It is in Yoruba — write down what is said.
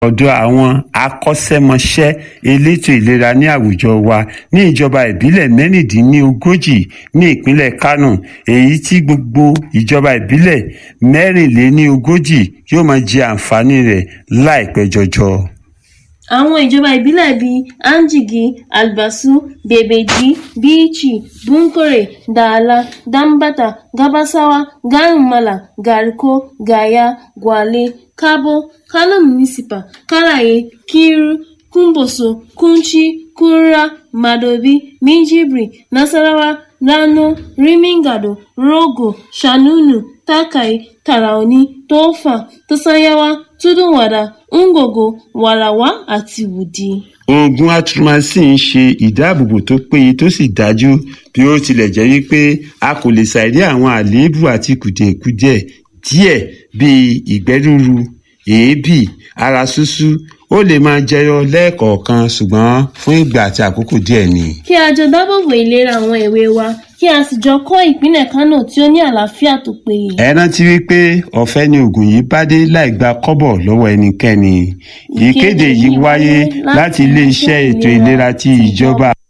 ọ̀dọ̀ àwọn akọ́ṣẹ́mọṣẹ́ elétò ìlera ní àwùjọ wa ní ìjọba ìbílẹ̀ mẹ́rìndínlógójì ní ìpínlẹ̀ Kánò èyí tí gbogbo ìjọba ìbílẹ̀ mẹ́rìnléníogójì yóò máa jẹ àǹfààní rẹ̀ láìpẹ́ jọjọ. àwọn ìjọba ìbílẹ̀ bíi Anjigi, Albasu, Bebeji, Bichi, Bunkure, Dala, Dambata, Gabasawa, Garumala, Garko, Gaya, Gwale, Kabo, Kano Municipal, Karaye, Kiru, Kumboso, Kunchi, Kura, Madobi, Minjibri, Nasarawa, Rano, Rimingado, Rogo, Shanunu, Takai, Taraoni, Tofa, Tosanyawa, Tudunwada, Ngogo, Warawa àti Wudi. oògùn atromycin ń ṣe ìdáàbòbò tó péye tó sì dájú bí ó tilẹ̀ jẹ́ wípé a kò lè ṣàìrí àwọn àléébù àti kùdìẹ̀kudiẹ díẹ̀ bíi ìgbẹ́ rúru èébì ara ṣúṣú ó lè máa jẹyọ lẹ́ẹ̀kọ̀ọ̀kan ṣùgbọ́n fún ìgbà àti àkókò díẹ̀ ni. Kí a jọ dábòbò ìlera àwọn èwe wa kí a sì jọ kọ́ ìpínlẹ̀ Kánò tí ó ní àlàáfíà tó péye. ẹ rántí wípé ọ̀fẹ́ ni oògùn yìí bá dé láì gba kọ́bọ̀ lọ́wọ́ ẹnikẹ́ni ìkéde yìí wáyé láti iléeṣẹ́ ètò ìlera ti ìjọba